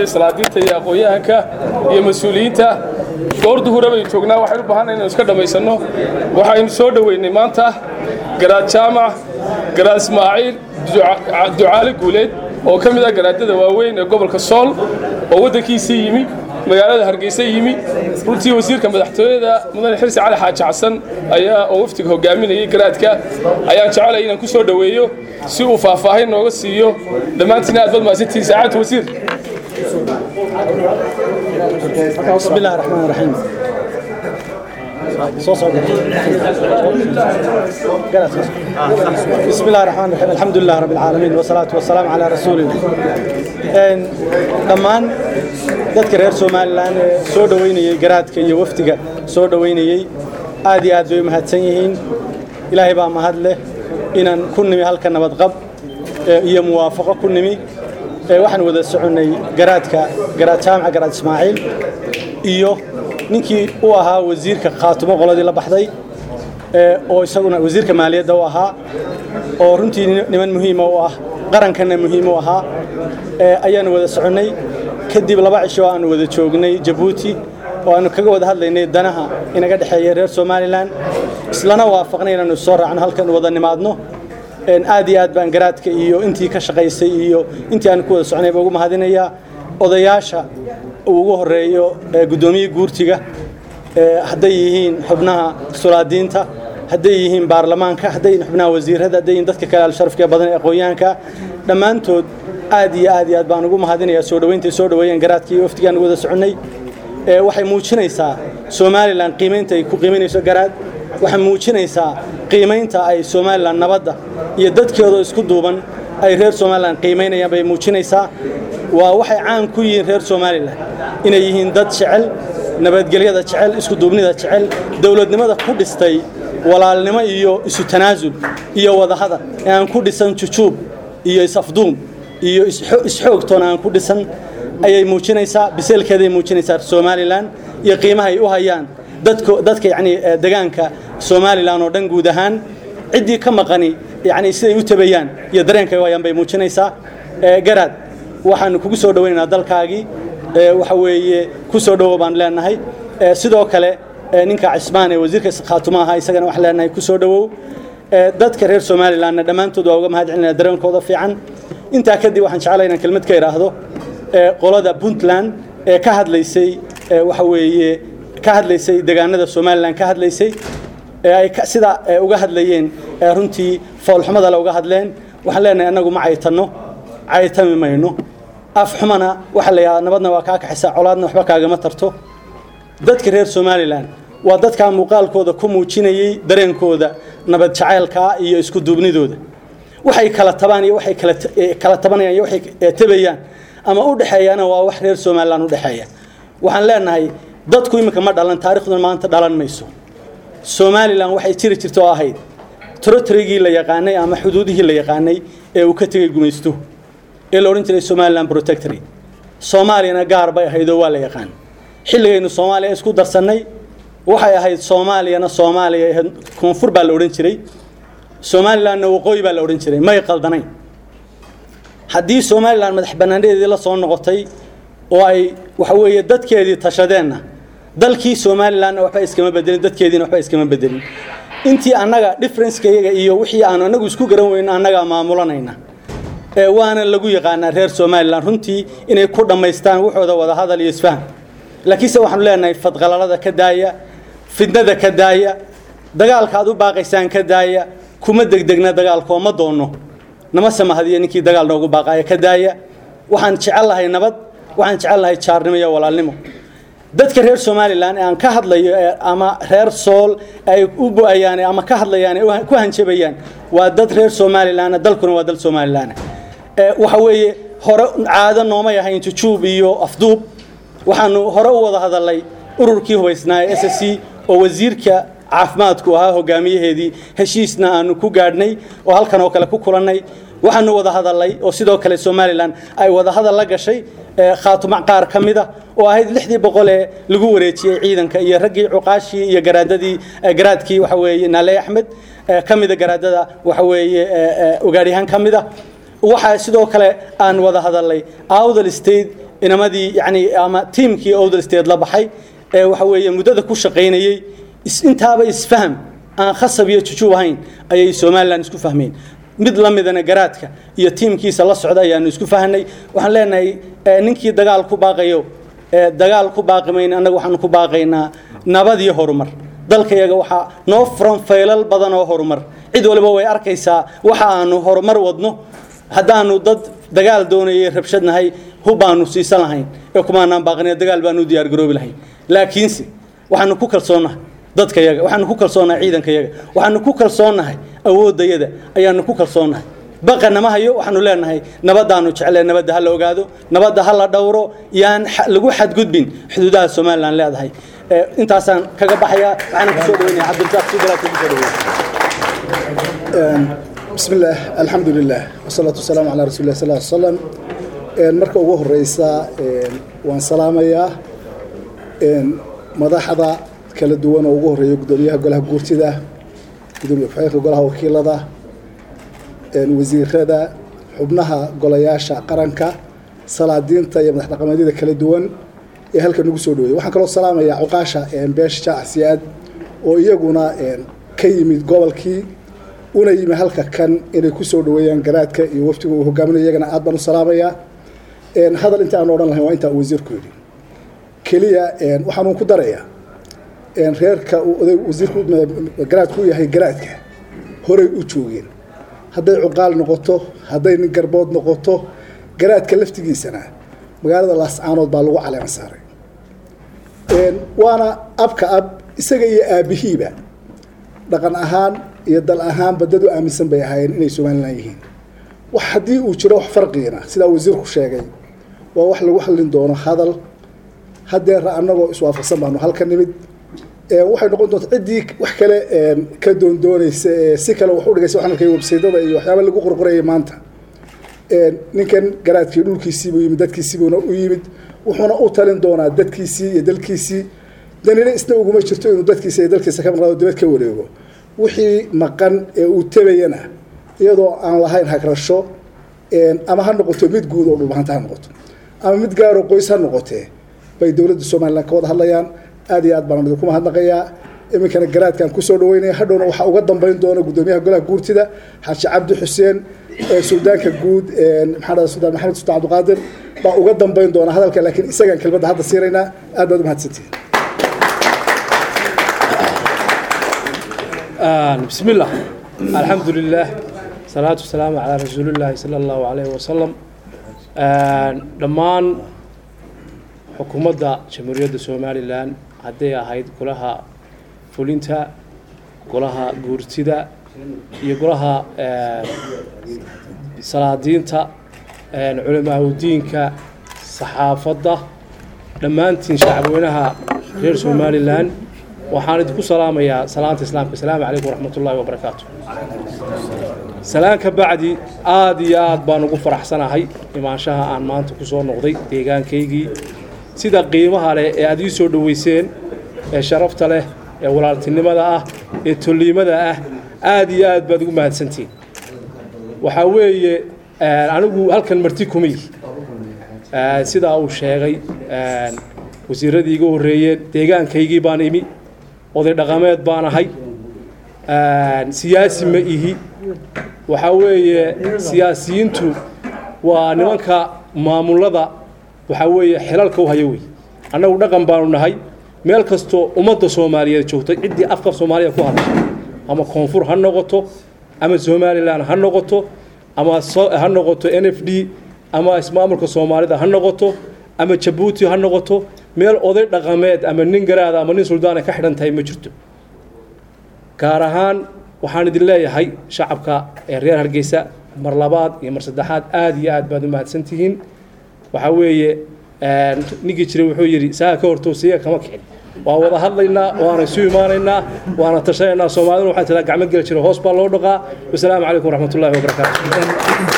iyo salaadiinta iyo aqoon-yahanka iyo mas-uuliyiinta goor duhura baynu joognaa waxaynu u baahanay inaynu iska dhammaysanno waxaynu soo dhoweynay maanta garaad jaamac garaad ismaaciil ducaale guuleed oo ka mid ah garaadada waaweyn ee gobolka sool oo waddankiisii yimi magaalada hargeysa yimi runtii wasiirka madaxtooyada mudane xirsi cali xaaji xasan ayaa oo waftiga hogaaminayay garaadka ayaan jecelay inaan ku soo dhoweeyo si uu faahfaahin nooga siiyo dhammaantiina aad bad mahadsantihiin saacadda wasiir بسم الله الرحمن الرحيم بسم الله الرحمن الرحيم الحمد لله رب العالمين والصلاة والسلام على رسول الله dhammaan dadka reer somalilan ee soo dhoweynayey garaadka iyo wafdiga soo dhoweynayey aad iyo aad bay u mahadsan yihiin ilaahay baa mahad leh inaan ku nimi halka nabadqab iyo muwaafaqo ku nimi waxaan wada soconnay garaadka garaad jaamaca garaad ismaaciil iyo ninkii u ahaa wasiirka khaatumo qoladii la baxday oo isaguna wasiirka maaliyadda u ahaa oo runtii niman muhiima u ah qarankanna muhiim u ahaa ayaanu wada soconnay kadib laba cisho aanu wada joognay jabuuti oo aanu kaga wada hadlaynay danaha inaga dhexeeya reer somalilan islana waafaqnay inaanu soo raacno halkan wada nimaadno aad iyo aad baan garaadka iyo intii ka shaqaysay iyo intii aan ku wada socnay baa ugu mahadinayaa odayaasha uu ugu horeeyo guddoomiye guurtiga hadday yihiin xubnaha sulaadiinta hadday yihiin baarlamaanka hadday yihiin xubnaha wasiirada hadday yihiin dadka kale alsharafka badan ee aqoonyahanka dhammaantood aad iyo aad iyo aad baan ugu mahadinayaa soo dhoweynta soo dhoweeyeen garaadka iyo waftigaan wada soconnay waxay muujinaysaa somalilan qiimaynta ay ku qiimaynayso garaad waxay muujinaysaa qiimaynta ay somalilan nabadda iyo dadkeedoo isku duuban ay reer somalilan qiimaynayaan bay muujinaysaa waa waxay caan ku yihiin reer somalilan inay yihiin dad jecel nabadgelyada jecel isku duubnida jecel dowladnimada ku dhistay walaalnimo iyo isu tanaasul iyo wadahadal ee aan ku dhisan jujuub iyo is-afduum iyo isxoogtoona aan ku dhisan ayay muujinaysaa biseelkeeday muujinaysaa somalilan iyo qiimahay u hayaan dadka dadka yacni degaanka somalilan oo dhan guud ahaan ciddii ka maqani yacni siday u tabayaan iyo dareenkay u hayaan bay muujinaysaa garaad waxaanu kugu soo dhowaynaynaa dalkaagii waxa weeye ku soo dhowo baan leenahay sidoo kale ninka cismaan ee wasiirka khaatuma ahaa isagana waxaan leenahay ku soo dhowow dadka reer somalilanna dhammaantood waa uga mahad celinaya dareenkooda fiican intaa kadib waxaan jeclay inaan kelmad ka idhaahdo qolada puntland ee ka hadlaysay waxa weeye ka hadlaysay deegaanada somalilan ka hadlaysay ee ay sida uga hadlayeen runtii foolxumada le uga hadleen waxaan leenahay annagu ma caytanno caytami mayno af xumana waxaa la yidhahdaa nabadna waa kaa kaxaysaa colaadna waxba kaagama tarto dadka reer somalilan waa dadkaa muuqaalkooda ku muujinayey dareenkooda nabad jacaylkaa iyo isku duubnidooda waxay kala tabaan iyo waxay kala tabanayaan iyo waxay tabayaan ama u dhexeeyaana waa wax reer somalilan u dhexeeya waxaan leenahay dadku iminka ma dhalan taariikhduna maanta dhalan mayso somalilan waxay jiri jirta oo ahayd torotorigii la yaqaanay ama xuduudihii la yaqaanay ee uu ka tegey gumaysto ee la odhan jiray somalilan protectory soomaaliyana gaar bay ahayd oo waa la yaqaan xilligaynu soomaaliya isku darsannay waxay ahayd soomaaliyana soomaaliya ahayd koonfur baa la odhan jiray somalilanna waqooyi baa la odhan jiray may qaldanayn haddii somalilan madax bannaanadeedii la soo noqotay oo ay waxa weeye dadkeedii tashadeenna dalkii somalilanna waxba iskama bedelin dadkeediina waxba iskama bedelin intii annaga differencekayaga iyo wixii aanu annagu isku garan weyno annagaa maamulanayna waana lagu yaqaanaa reer somalilan runtii inay ku dhammaystaan waxooda wadahadal iyo isfaham laakiinse waxaanu leenahay fadqalalada ka daaya fidnada ka daaya dagaalka aad u baaqaysaan ka daaya kuma degdegna dagaalkoo ma doonno nama samahadiyo ninkii dagaal noogu baaqaya ka daaya waxaan jecel lahay nabad waxaan jecel lahay jaarnimo iyo walaalnimo dadka reer somalilan ee aan ka hadlayo ama reer sool ay u bu-ayaan ama ka hadlayaan ee ku hanjabayaan waa dad reer somalilan dalkuna waa dal somalilan waxa weeye hore caado noomay ahayn jujuub iyo afduub waxaanu hore u wada hadalnay ururkii hubaysnaa ee s c oo wasiirka caafimaadku ahaa hogaamiyaheedii heshiisna aanu ku gaadhnay oo halkan oo kale ku kulannay waxaanu wada hadalnay oo sidoo kale somalilan ay wada hadal la gashay khaatuma qaar ka mida oo ahayd lixdii boqol ee lagu wareejiyey ciidanka iyo raggii cuqaashii iyo garaadadii garaadkii waxa weeye naale axmed ka mida garaadada waxa weeye ogaadyahaan ka mida waxaa sidoo kale aan wada hadalnay awdal state inamadii yani ama tiimkii owdal state la baxay ee waxa weeye muddada ku shaqaynayey intaaba isfaham aan khasab iyo jujuub ahayn ayay somalilan isku fahmeen mid la midana garaadka iyo tiimkiisa la socda ayaanu isku fahnay waxaan leenahay ninkii dagaal ku baaqayo dagaal ku baaqi mayna annaga waxaanu ku baaqaynaa nabad iyo horumar dalkayaga waxaa noo furan faylal badan oo horumar cid waliba way arkaysaa waxa aanu horumar wadno haddaanu dad dagaal doonayay rabshad nahay hubbaanu siisan lahayn ee kumaanaan baaqnay dagaal baanu u diyaargaroobi lahayn laakiinse waxaanu ku kalsoonnahay dadkayaga waxaanu ku kalsoonnahay ciidankayaga waxaanu ku kalsoonnahay awooddayada ayaanu ku kalsoonnahay baqana ma hayo waxaanu leenahay nabadaanu jeclee nabadda ha la ogaado nabadda ha la dhowro yaan lagu xadgudbin xuduudaha somalilan leedahay intaasaan kaga baxayaa waxaana kusoo dhaweynaya cabdirasaaq sidalaad kusoo dhaweynaya بسم الله الحمد لله والصلاة والسلام على رسول الله صلى الله عليه وسلم marka ugu horeysa waan salaamayaa madaxda kala duwan oo ugu horeeya gudoomiyaha golaha guurtida gudoomiye ku-xigeenka golaha wakiilada wasiirada xubnaha golayaasha qaranka salaadiinta iyo madax dhaqameedyada kala duwan ee halka nagu soo dhaweeyay waxaan kaloo salaamayaa cuqaasha beesha jaac siyaad oo iyaguna ka yimid gobolkii una yimi halka kan inay ku soo dhaweeyaan garaadka iyo waftiga uu hogaaminayo iyagana aad baan u salaamayaa hadal inta aan odhan lahayn waa intaa uu wasiirku yidhi keliya waxaan ku darayaa reerka wasiirku garaadku u yahay garaadka horay u joogeen hadday cuqaal noqoto hadday nin garbood noqoto garaadka laftigiisana magaalada laascaanood baa lagu caleema saaray waana abka ab isaga iyo aabihiiba dhaqan ahaan iyo dal ahaanba dad u aaminsan bay ahaayeen inay somalilan yihiin wax haddii uu jiro wax farqiina sidaa wasiirku sheegay waa wax lagu hallin doono hadal haddeera annagoo iswaafaqsan baanu halka nimid waxay noqon doonta ciddii wax kale ka doondoonaysa ee si kale wax u dhigaysa waxaan arkay websaydada iyo waxyaaba lagu qorqorayay maanta ninkan garaadkii dhulkiisiibuu yimid dadkiisiibuuna u yimid wuxuuna u talin doonaa dadkiisii iyo dalkiisii danina isna uguma jirto inuu dadkiisa iyo dalkiisa ka maqnaado dibad ka wareego wixii maqan ee uu tabayana iyadoo aan lahayn hagrasho ama ha noqoto mid guud oo dhulbahanta ha noqoto ama mid gaaroo qoys ha noqotee bay dowladda somalilan ka wada hadlayaan aad iyo aad baan idinku mahadnaqayaa iminkana garaadkaan kusoo dhaweynaya hadhowna waxaa uga dambeyn doona gudoomiyaha golaha guurtida xaaji cabdi xuseen suldaanka guud maxaa suldaan maxamed sultaan cabdiqaadir baa uga dambeyn doona hadalka laakiin isagaan kelmadda hadda siinaynaa aad baad umahadsantihin بسم الله الحمد لله صلاة والسلام على رسول الله صلى الله عليه وسلم dhammaan xukuumadda jamhuuriyadda somalilan hadday ahayd golaha fulinta golaha guurtida iyo golaha salaadiinta culamaahudiinka saxaafadda dhammaantiin shacabweynaha reer somalilan waxaan idinku salaamayaa salaanta islaamka asalaamu calaykum waraxmat ullaahi wabarakaatu salaan ka bacdi aad iyo aad baan ugu faraxsanahay imaanshaha aan maanta ku soo noqday deegaankaygii sida qiimaha leh ee aad ii soo dhoweyseen ee sharafta leh ee walaaltinimada ah ee tolliimada ah aad iyo aad baad ugu mahadsantihin waxaa weeye anigu halkan marti kuma yihi sidaa uu sheegay wasiiradii iga horreeyeen deegaankaygii baan imi oday dhaqameed baan ahay siyaasi ma ihi waxaa weeye siyaasiyiintu waa nimanka maamulada waxaa weeye xilalka u haya wey annagu dhaqan baanu nahay meel kastoo ummadda soomaaliyeed joogtay ciddii afka soomaaliya ku hadashay ama koonfur ha noqoto ama somalilan ha noqoto ama ha noqoto n f d ama ismaamulka soomaalida ha noqoto ama jabuuti ha noqoto meel oday dhaqameed ama nin garaada ama nin suldaana ka xidhan tahay ma jirto gaar ahaan waxaan idin leeyahay shacabka ee reer hargeysa mar labaad iyo mar saddexaad aad iyo aad baad u mahadsantihiin waxaa weeye ninkii jiray wuxuu yidhi saa ka hortoosiya kama kicin waa wada hadlaynaa waana isu imaanaynaa waana tashanaynaa soomaaliduna waxaa tiraa gacmo geli jira hoos baa loo dhaqaa wasalaamu calaykum waraxmat ullahi wabarakaatu